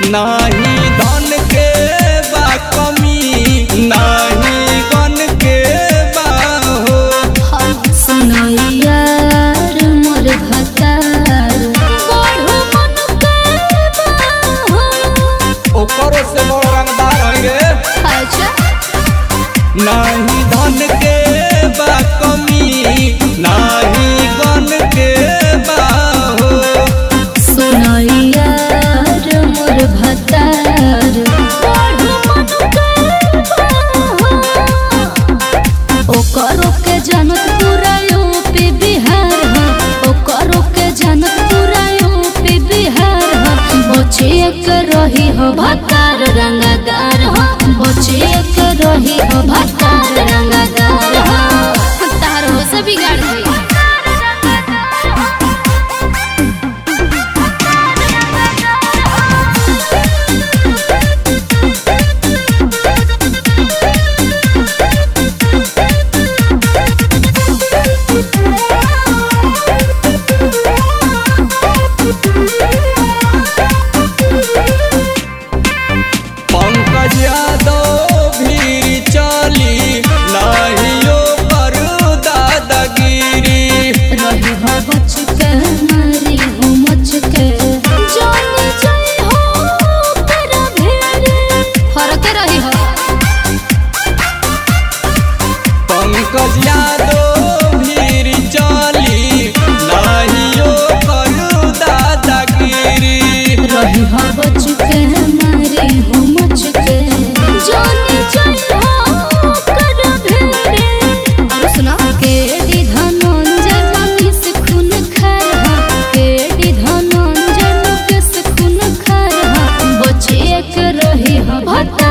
नाही धन के बा कमी नाही गन के बा हो सुनैयार मोर भतार बढ़ो मन के बाहो ओकरो से बड़ रंगदार है रे अच्छा नाही धन के बा कमी नाही गन के बा हो सुनैयार मोर भतार बढ़ो मन के बाहो ओकरो के जनत पूरा यूपी बिहार ह ओकरो के जनत पूरा यूपी बिहार ह बचिए के रही हो भतार रंगदार ह बचिए के रही हो भतार रंगदार ह तार हो से बिगाड़ गई पंकज यादव भी चली नाहियो पर दादागिरी रही हो बच के मारी हो मच के जान जाई हो तेरा भेड़े फरक रही हो पंकज यादव भी चली नाहियो पर दादागिरी रही हो बच के मारी हो मच के जान जाई हो तेरा भेड़े और सुना के डी धनंजय मनी से खून खार हा के डी धनंजय मुके से खून खार हा बचिए के रही हो भता